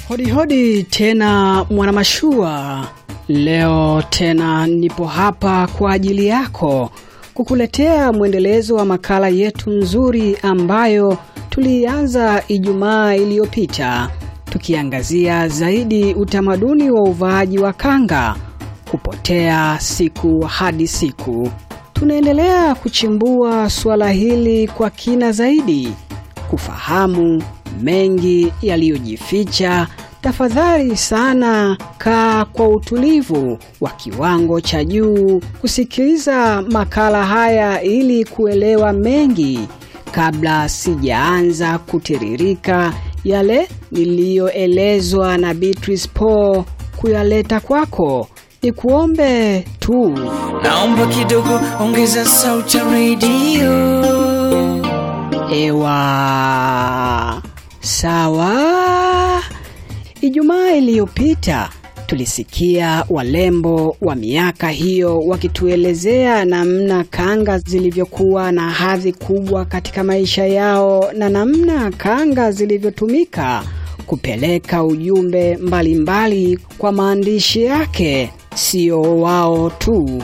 Hodi hodi tena mwanamashua. Leo tena nipo hapa kwa ajili yako kukuletea mwendelezo wa makala yetu nzuri ambayo tulianza Ijumaa iliyopita tukiangazia zaidi utamaduni wa uvaaji wa kanga kupotea siku hadi siku. Tunaendelea kuchimbua suala hili kwa kina zaidi, kufahamu mengi yaliyojificha. Tafadhali sana kaa kwa utulivu wa kiwango cha juu kusikiliza makala haya ili kuelewa mengi kabla sijaanza kutiririka yale niliyoelezwa na Beatrice Paul kuyaleta kwako. Ni kuombe tu Naomba kidogo ongeza sauti ya redio. Ewa, sawa. Ijumaa iliyopita tulisikia walembo wa miaka hiyo wakituelezea namna kanga zilivyokuwa na hadhi kubwa katika maisha yao na namna kanga zilivyotumika kupeleka ujumbe mbalimbali mbali kwa maandishi yake. Sio wao tu,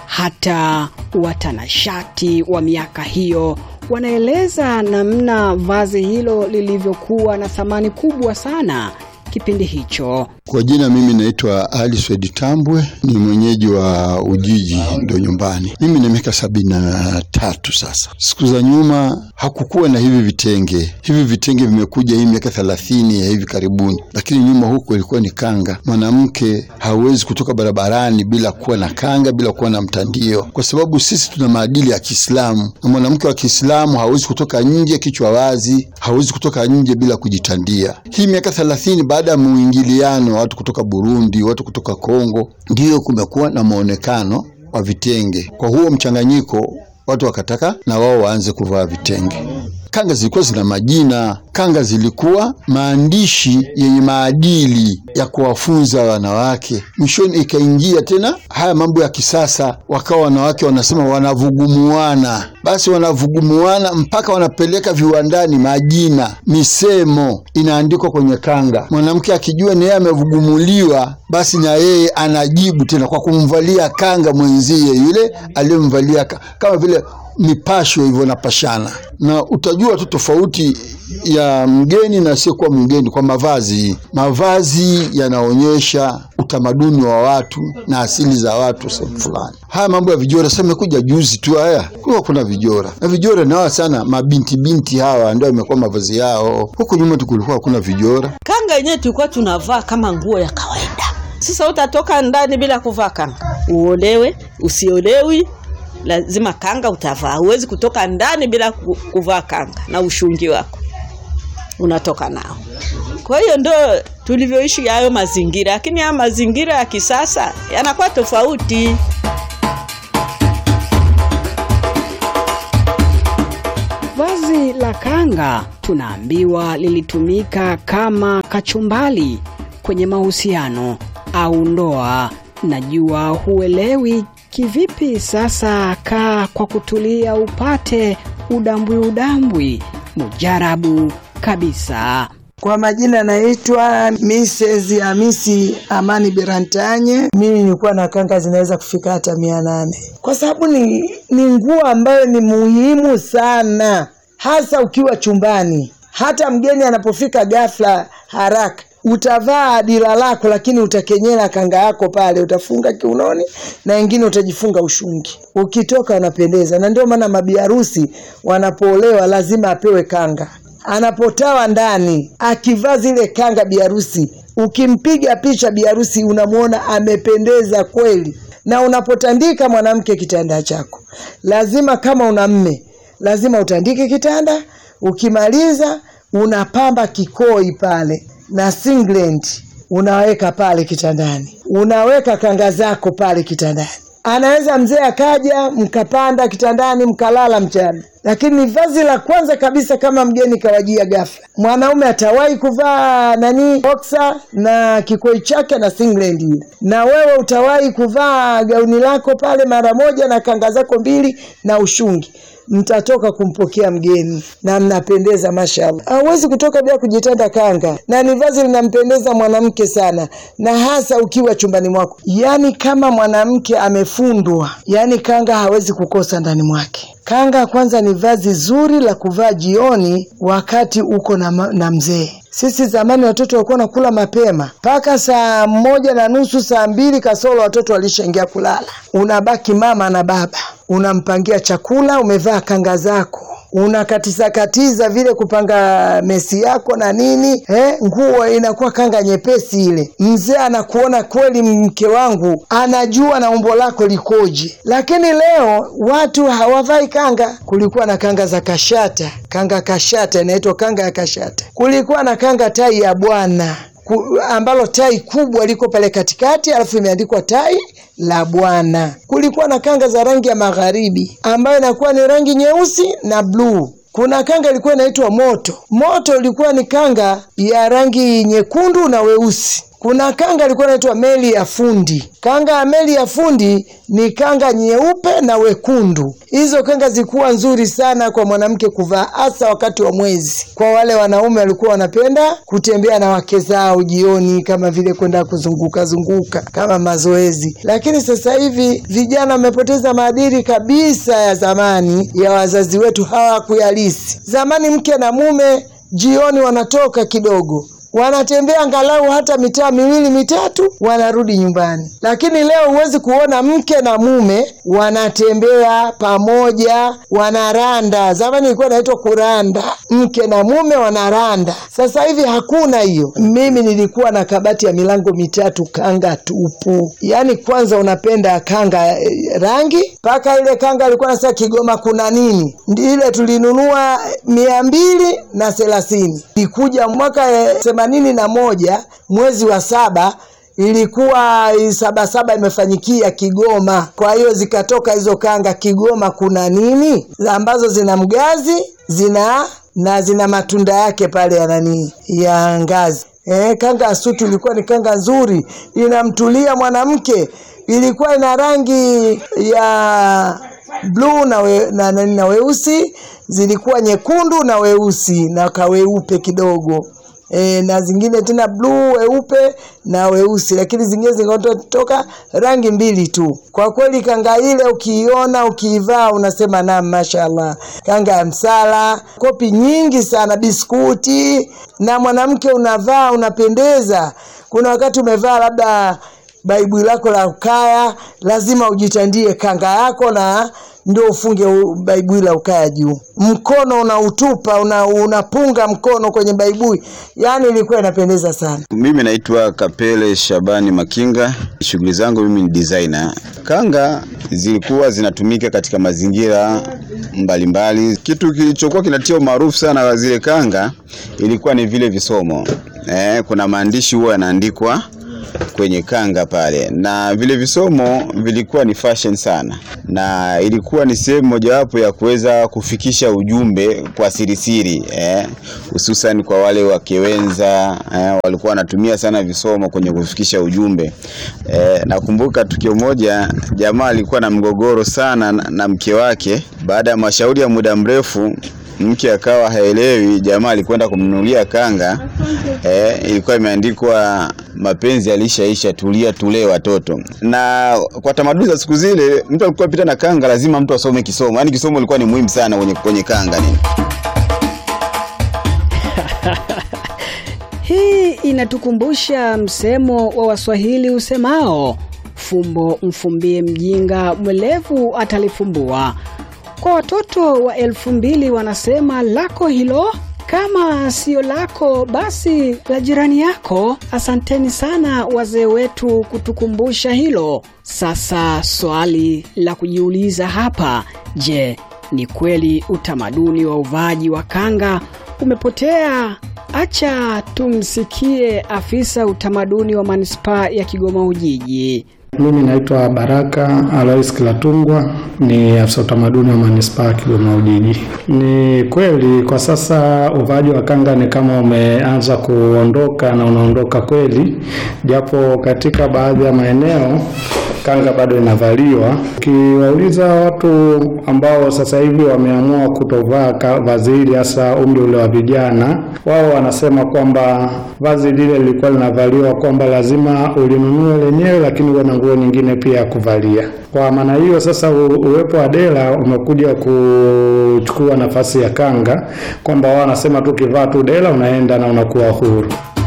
hata watanashati wa miaka hiyo wanaeleza namna vazi hilo lilivyokuwa na thamani kubwa sana kipindi hicho. Kwa jina mimi naitwa Ali Swedi Tambwe, ni mwenyeji wa Ujiji, ndo nyumbani. Mimi na miaka sabini na tatu sasa. Siku za nyuma hakukuwa na hivi vitenge. Hivi vitenge vimekuja hii miaka thelathini ya hivi karibuni, lakini nyuma huko ilikuwa ni kanga. Mwanamke hawezi kutoka barabarani bila kuwa na kanga, bila kuwa na mtandio, kwa sababu sisi tuna maadili ya Kiislamu, na mwanamke wa Kiislamu hawezi kutoka nje kichwa wazi, hawezi kutoka nje bila kujitandia. Hii miaka thelathini baada ya muingiliano watu kutoka Burundi, watu kutoka Kongo, ndiyo kumekuwa na maonekano wa vitenge. Kwa huo mchanganyiko, watu wakataka na wao waanze kuvaa vitenge. Kanga zilikuwa zina majina, kanga zilikuwa maandishi yenye maadili ya kuwafunza wanawake. Mwishoni ikaingia tena haya mambo ya kisasa, wakawa wanawake wanasema wanavugumuana. Basi wanavugumuana mpaka wanapeleka viwandani majina, misemo inaandikwa kwenye kanga. Mwanamke akijua na yeye amevugumuliwa, basi na yeye anajibu tena kwa kumvalia kanga mwenzie yule aliyemvalia, kama vile mipasho hivyo napashana, na utajua tu tofauti ya mgeni na asiyekuwa mgeni kwa mavazi. Mavazi yanaonyesha utamaduni wa watu na asili za watu sehemu fulani. Haya mambo ya vijora sasa imekuja juzi tu, haya kuwa kuna vijora na vijora nawa sana mabinti binti hawa ndio imekuwa mavazi yao. Huku nyuma tukulikuwa hakuna vijora. Kanga yenyewe tulikuwa tunavaa kama nguo ya kawaida. Sasa utatoka ndani bila kuvaa kanga, uolewe usiolewi lazima kanga utavaa. Huwezi kutoka ndani bila kuvaa kanga na ushungi wako unatoka nao. Kwa hiyo ndo tulivyoishi hayo mazingira, lakini haya mazingira ya kisasa yanakuwa tofauti. Vazi la kanga tunaambiwa lilitumika kama kachumbali kwenye mahusiano au ndoa. Najua huelewi kivipi sasa. Kaa kwa kutulia upate udambwi udambwi mujarabu kabisa. Kwa majina naitwa Mrs. Hamisi Amani Berantanye. Mimi nilikuwa na kanga zinaweza kufika hata mia nane kwa sababu ni, ni nguo ambayo ni muhimu sana, hasa ukiwa chumbani. Hata mgeni anapofika ghafla haraka utavaa dira lako, lakini utakenyera kanga yako pale, utafunga kiunoni na wengine utajifunga ushungi. Ukitoka unapendeza, na ndio maana mabiharusi wanapoolewa lazima apewe kanga. Anapotawa ndani akivaa zile kanga biharusi, ukimpiga picha biharusi unamwona amependeza kweli. Na unapotandika mwanamke kitanda chako, lazima kama una mme, lazima utandike kitanda. Ukimaliza unapamba kikoi pale na singlet unaweka pale kitandani, unaweka kanga zako pale kitandani. Anaweza mzee akaja mkapanda kitandani mkalala mchana, lakini ni vazi la kwanza kabisa kama mgeni kawajia ghafla. Mwanaume atawahi kuvaa nani boxer na kikoi chake na singlet ile, na wewe utawahi kuvaa gauni lako pale mara moja na kanga zako mbili na ushungi mtatoka kumpokea mgeni na mnapendeza mashallah. Hauwezi kutoka bila kujitanda kanga, na ni vazi linampendeza mwanamke sana, na hasa ukiwa chumbani mwako. Yaani kama mwanamke amefundwa, yaani kanga hawezi kukosa ndani mwake. Kanga kwanza ni vazi zuri la kuvaa jioni wakati uko na, ma- na mzee. Sisi zamani watoto walikuwa nakula mapema mpaka saa moja na nusu, saa mbili kasoro watoto walishaingia kulala. Unabaki mama na baba, unampangia chakula, umevaa kanga zako unakatiza katiza vile kupanga mesi yako na nini eh, nguo inakuwa kanga nyepesi ile. Mzee anakuona kweli, mke wangu anajua na umbo lako likoje. Lakini leo watu hawavai kanga. Kulikuwa na kanga za kashata, kanga kashata inaitwa kanga ya kashata. Kulikuwa na kanga tai ya bwana ku- ambalo tai kubwa liko pale katikati, alafu imeandikwa tai la bwana. Kulikuwa na kanga za rangi ya magharibi ambayo inakuwa ni rangi nyeusi na bluu. Kuna kanga ilikuwa inaitwa moto. Moto ilikuwa ni kanga ya rangi nyekundu na weusi. Kuna kanga ilikuwa inaitwa meli ya fundi. Kanga ya meli ya fundi ni kanga nyeupe na wekundu. Hizo kanga zilikuwa nzuri sana kwa mwanamke kuvaa, hasa wakati wa mwezi. Kwa wale wanaume walikuwa wanapenda kutembea na wake zao jioni, kama vile kwenda kuzunguka zunguka kama mazoezi. Lakini sasa hivi vijana wamepoteza maadili kabisa ya zamani ya wazazi wetu, hawakuyalisi. Zamani mke na mume jioni wanatoka kidogo wanatembea angalau hata mitaa miwili mitatu, wanarudi nyumbani. Lakini leo huwezi kuona mke na mume wanatembea pamoja, wanaranda. Zamani ilikuwa inaitwa kuranda, mke na mume wanaranda. Sasa hivi hakuna hiyo. Mimi nilikuwa na kabati ya milango mitatu, kanga tupu. Yaani kwanza unapenda kanga eh, rangi mpaka ile kanga ilikuwa nasema Kigoma kuna nini, Ndi ile tulinunua mia mbili na thelathini ikuja mwaka eh, themanini na moja mwezi wa saba ilikuwa sabasaba imefanyikia Kigoma. Kwa hiyo zikatoka hizo kanga Kigoma kuna nini, ambazo zina mgazi zina na zina matunda yake pale ya nani ya ngazi. Eh, kanga ya sutu ilikuwa ni kanga nzuri, inamtulia mwanamke. Ilikuwa ina rangi ya bluu na, we, na, na, na weusi, zilikuwa nyekundu na weusi na kaweupe kidogo e, na zingine tena bluu weupe na weusi, lakini zingine zingatoka rangi mbili tu. Kwa kweli kanga ile ukiiona ukiivaa unasema naam, mashallah, kanga ya msala, kopi nyingi sana, biskuti, na mwanamke unavaa unapendeza. Kuna wakati umevaa labda baibui lako la ukaya, lazima ujitandie kanga yako na ndio ufunge u- baibui la ukaya juu. Mkono unautupa una, unapunga mkono kwenye baibui, yaani ilikuwa inapendeza sana. Mimi naitwa Kapele Shabani Makinga. Shughuli zangu mimi ni designer. Kanga zilikuwa zinatumika katika mazingira mbalimbali. Kitu kilichokuwa kinatia umaarufu sana wa zile kanga ilikuwa ni vile visomo. Eh, kuna maandishi huwa yanaandikwa kwenye kanga pale, na vile visomo vilikuwa ni fashion sana, na ilikuwa ni sehemu mojawapo ya kuweza kufikisha ujumbe kwa sirisiri eh, hususan kwa wale wakewenza eh, walikuwa wanatumia sana visomo kwenye kufikisha ujumbe eh, nakumbuka tukio moja, jamaa alikuwa na mgogoro sana na, na mke wake. Baada ya mashauri ya muda mrefu mke akawa haelewi, jamaa alikwenda kumnunulia kanga eh, ilikuwa imeandikwa mapenzi alishaisha, tulia tulee watoto. Na kwa tamaduni za siku zile, mtu alikuwa pita na kanga, lazima mtu asome kisomo, yaani kisomo ilikuwa ni muhimu sana kwenye, kwenye kanga nini. Hii inatukumbusha msemo wa Waswahili usemao fumbo mfumbie mjinga, mwelevu atalifumbua. Kwa watoto wa elfu mbili wanasema lako hilo, kama sio lako basi la jirani yako. Asanteni sana wazee wetu kutukumbusha hilo. Sasa swali la kujiuliza hapa, je, ni kweli utamaduni wa uvaaji wa kanga umepotea? Acha tumsikie afisa utamaduni wa manispaa ya Kigoma Ujiji. Mimi naitwa Baraka Alois Kilatungwa, ni afisa utamaduni wa manispaa ya Kigoma Ujiji. Ni kweli kwa sasa uvaaji wa kanga ni kama umeanza kuondoka na unaondoka kweli, japo katika baadhi ya maeneo kanga bado inavaliwa. Ukiwauliza watu ambao sasa hivi wameamua kutovaa ka- vazi hili, hasa umri ule wa vijana, wao wanasema kwamba vazi lile lilikuwa linavaliwa kwamba lazima ulinunue lenyewe, lakini uwe na nguo nyingine pia ya kuvalia. Kwa maana hiyo sasa, u- uwepo wa dela umekuja kuchukua nafasi ya kanga, kwamba wao wanasema tu ukivaa tu dela unaenda na unakuwa huru.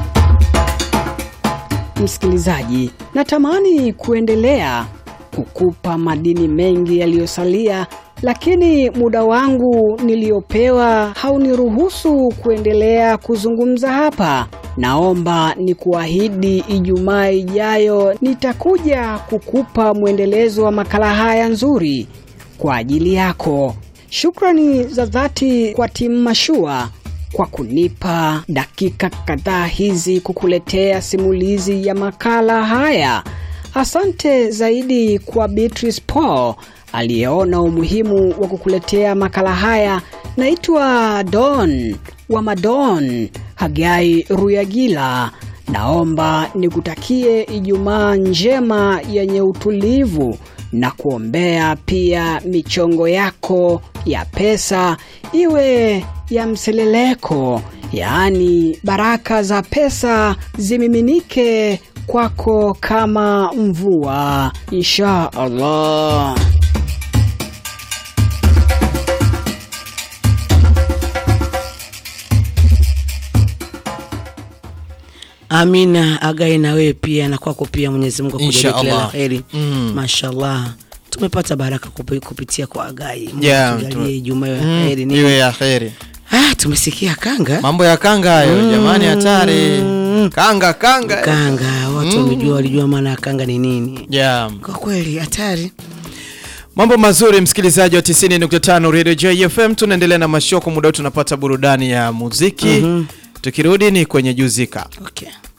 Msikilizaji, natamani kuendelea kukupa madini mengi yaliyosalia, lakini muda wangu niliopewa hauniruhusu kuendelea kuzungumza hapa. Naomba nikuahidi Ijumaa ijayo nitakuja kukupa mwendelezo wa makala haya nzuri kwa ajili yako. Shukrani za dhati kwa timu Mashua kwa kunipa dakika kadhaa hizi kukuletea simulizi ya makala haya. Asante zaidi kwa Beatrice Paul aliyeona umuhimu wa kukuletea makala haya. Naitwa Don wa Madon Hagai Ruyagila. Naomba nikutakie Ijumaa njema yenye utulivu na kuombea pia michongo yako ya pesa iwe ya mseleleko, yaani baraka za pesa zimiminike kwako kama mvua, insha Allah. Amina agai na wewe pia na kwako pia, Mwenyezi Mungu akujalie Insha kila la Allah. heri. Mm. Mashallah, tumepata baraka kupi- kupitia kwa agai. Mungu Yeah, atujalie tume- Ijumaa ya Mm, heri. Ni- iwe ya kheri. Ah, tumesikia kanga Mambo ya kanga hayo jamani, hatari. Kanga kanga. kanga, watu wamejua, walijua maana ya kanga ni nini. Yeah. Kwa kweli hatari. Mambo mazuri msikilizaji wa 90.5 Radio JFM, tunaendelea na mashoko. Muda huu tunapata burudani ya muziki. Tukirudi ni kwenye juzika. Okay.